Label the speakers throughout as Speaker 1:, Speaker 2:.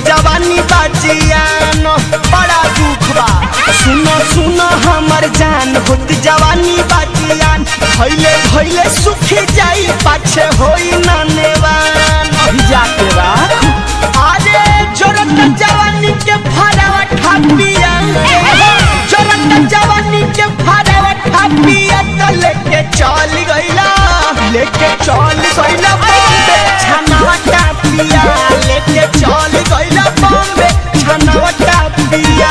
Speaker 1: जवानी बाजियान बड़ा दुख बा सुनो सुनो हमर जान होत जवानी बाजियान भैले भैले सुख जाई पाछे होई ना नेवान
Speaker 2: भिजा के राख
Speaker 1: अरे जोरत जवानी के फरावा ठापिया जोरत जवानी के फरावा ठापिया तो लेके चल गइला लेके चल गइला बॉम्बे छनावा टापिया लेके चल गइला बॉम्बे छनावा टापिया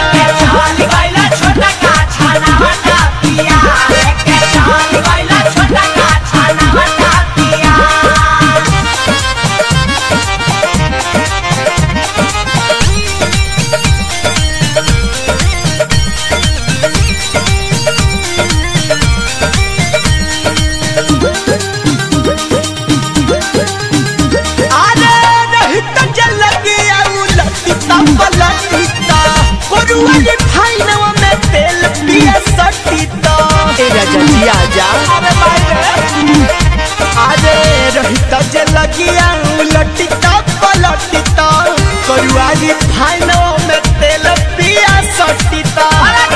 Speaker 1: अरे रहित जल गया उलटिता पलटिता कोरुआली फाइनवा में तेल पिया सटिता
Speaker 2: ए राजा जी आजा
Speaker 1: अरे मारे अरे रहित जल गया उलटिता पलटिता कोरुआली फाइनवा में तेल पिया सटिता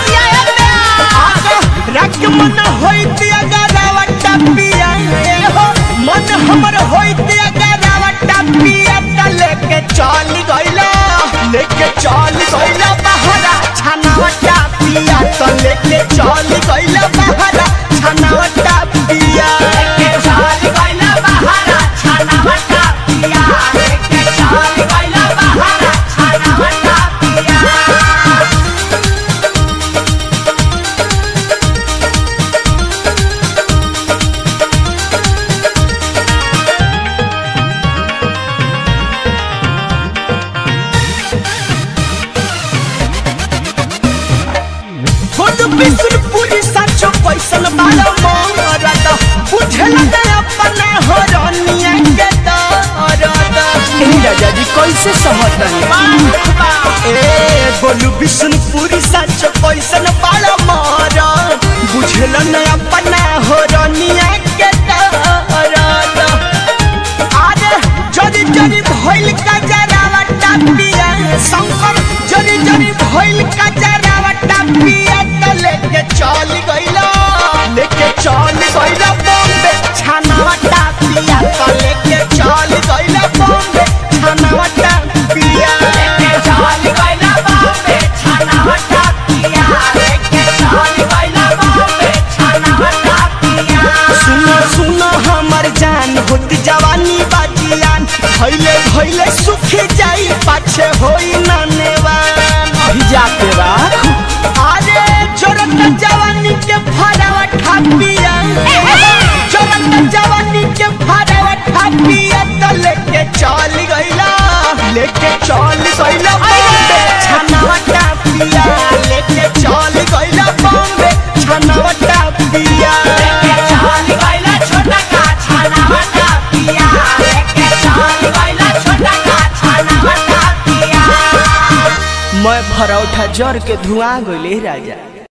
Speaker 1: आगा रख मन होइत अगर रावटा पिया ए हो मन हमर होइत अगर रावटा पिया त लेके चल गइला लेके चल गइला बहरा छनावटा पिया त लेके चल गइला बहरा छनावटा पिया खुद बिसुरपुरी साचो कैसन बालो मोरद बुझल न अपना हो रनिया के दरद
Speaker 2: ए राजा जी कैसे समझ रहे
Speaker 1: ए बोलू बिशुनपुरी सच कैसन बाला मारा बुझल न अपना हो रनिया के दरद अरे जरी जरी भइल का जरावा टापिया शंकर जरी जरी भइल का जरावा टापिया त लेके चल गइला लेके चल गइला बॉम्बे छानावा टापिया त लेके चल गइला बॉम्बे छानावा टापिया सुनो सुनो हमर जान होत जवानी बाजियान भैले भैले सुख जाई पाछे होई ना नेवान
Speaker 2: भिजा के राख
Speaker 1: अरे जोरत जवानी के फरावा ठापिया जोरत जवानी के फरावा ठापिया त लेके चल गइला लेके चल गइला बॉम्बे छनावा टापिया लेके चल गइला बॉम्बे छनावा टापिया
Speaker 2: मैं भरौठा जर के धुआं गइले राजा